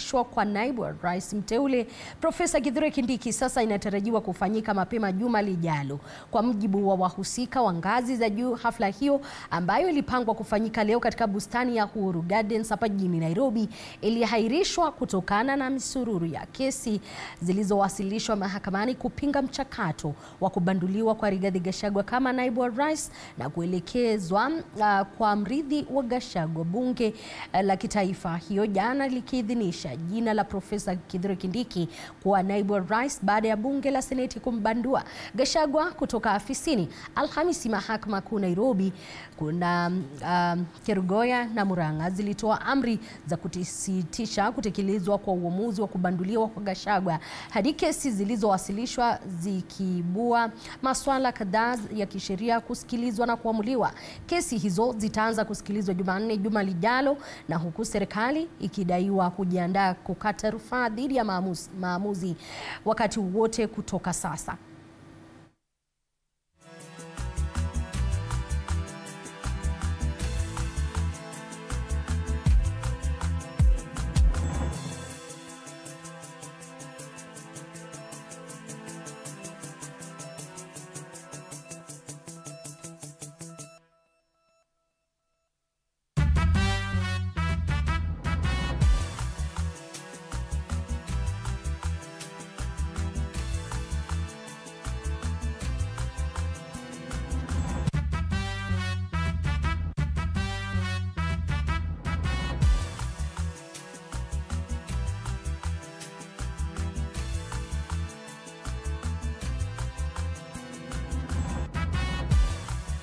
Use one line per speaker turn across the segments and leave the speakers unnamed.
kuapishwa kwa naibu wa rais mteule Profesa Kithure Kindiki sasa inatarajiwa kufanyika mapema juma lijalo. Kwa mujibu wa wahusika wa ngazi za juu, hafla hiyo ambayo ilipangwa kufanyika leo katika bustani ya Uhuru Gardens hapa jijini Nairobi iliahirishwa kutokana na misururu ya kesi zilizowasilishwa mahakamani kupinga mchakato wa kubanduliwa kwa Rigathi Gachagua kama naibu wa rais na kuelekezwa uh, kwa mrithi wa Gachagua. Bunge uh, la kitaifa hiyo jana likiidhinisha jina la Profesa Kithure Kindiki kuwa naibu wa rais baada ya bunge la seneti kumbandua Gachagua kutoka afisini. Alhamisi, mahakama kuu Nairobi kuna um, Kerugoya na Murang'a zilitoa amri za kusitisha kutekelezwa kwa uamuzi wa kubanduliwa kwa Gachagua hadi kesi zilizowasilishwa zikiibua maswala kadhaa ya kisheria kusikilizwa na kuamuliwa. Kesi hizo zitaanza kusikilizwa Jumanne juma lijalo, na huku serikali ikidaiwa kujiandaa kukata rufaa dhidi ya maamuzi, maamuzi wakati wote kutoka sasa.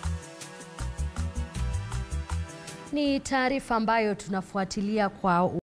Ni taarifa ambayo tunafuatilia kwa